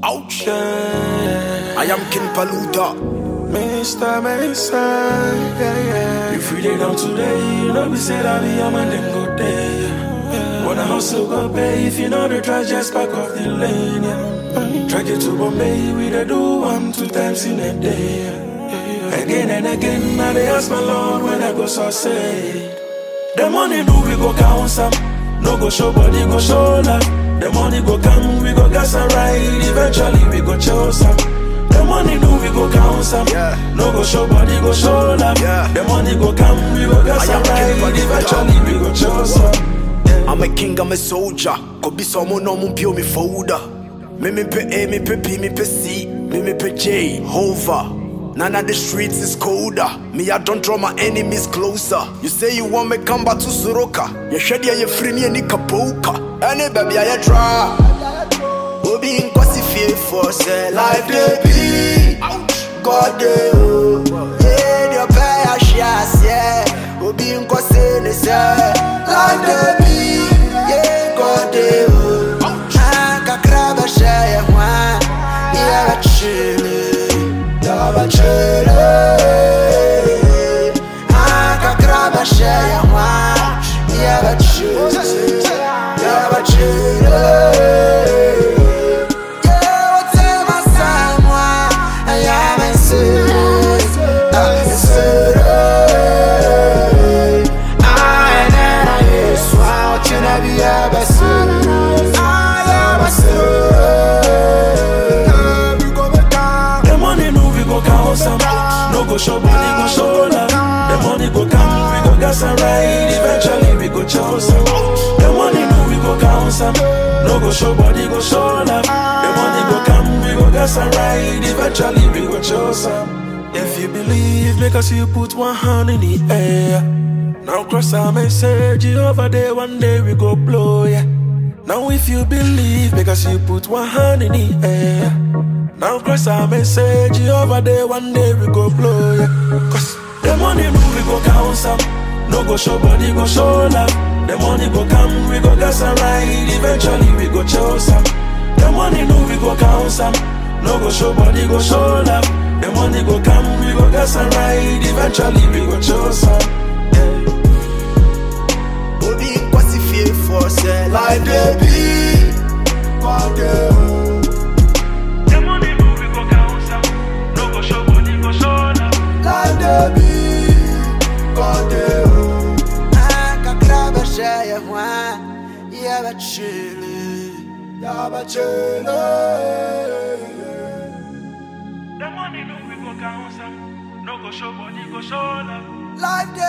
Ouch. I am King Paluta. Mr. Mason, yeah, yeah. If we dey down today, you know we say that be a man then go day. Yeah. When I hustle go pay, if you know the try just back off the lane. Yeah. Track it to Bombay, we dey do one, two times in a day. Yeah. Again and again, now they ask my Lord when I go succeed. The money do we go count some, no go show body go show love. The money go come, we go gas and ride. Eventually we go choose some. The money do we go count some, Yeah. no go show body go show love. Yeah. The money go come, we go gas I am and king ride. for the Eventually we go choose some. I'm a king, I'm a soldier. Could be someone no mun pio me folder. Me me pe A, me pe P, me pe C, me me pe J, hover. None of the streets is colder. Me, I don't draw my enemies closer. You say you want me come back to Soroka. You shed ya, you free me, any kapoka. Any baby, I try. Obi in kwasi fear for say life they be. God they oh. Yeah, the pay a shares, yeah. Obi in kwasi ne say life they be. Yeah, God they oh. Ah, kakra ba share wa. Yeah, ba chile. Yeah, ba chile. Ah, kakra ba share wa. Yeah, ba chile. Yeah, ba chile. Yeah, whatever someone I am a serious, I'm a serious. I never is what you never ever serious. I am a serious. We go back down. The money do we go count some, no go show body go show love. The money go come, we go gas and ride. Eventually we go choose some. The money do we go count some, no go show body go show love. The money go come, we go gas and ride. Eventually we go choose some. If you believe, make us you put one hand in the air. Now cross our message over there, one day we go blow, yeah. Now if you believe, because you put one hand in the air. Now cross our message over there, one day we go blow, yeah. Cause the money move, we go count some. No go show body, go show love. The money go come, we go gas and ride. Eventually we go choose some. The money move, we go count some. No go show body, go show love. The money go come, we go gas and ride. Eventually we go choose some. Yeah. Obi in kwasi fear for say life they be. God they oh. The money move, we go count some. No go show body, go show love. Life they be. God they oh. Ah, kakra ba share wa. Yeah, ba chile. Yeah, ba chile. The money no we go count some. No go show body, go show love. Life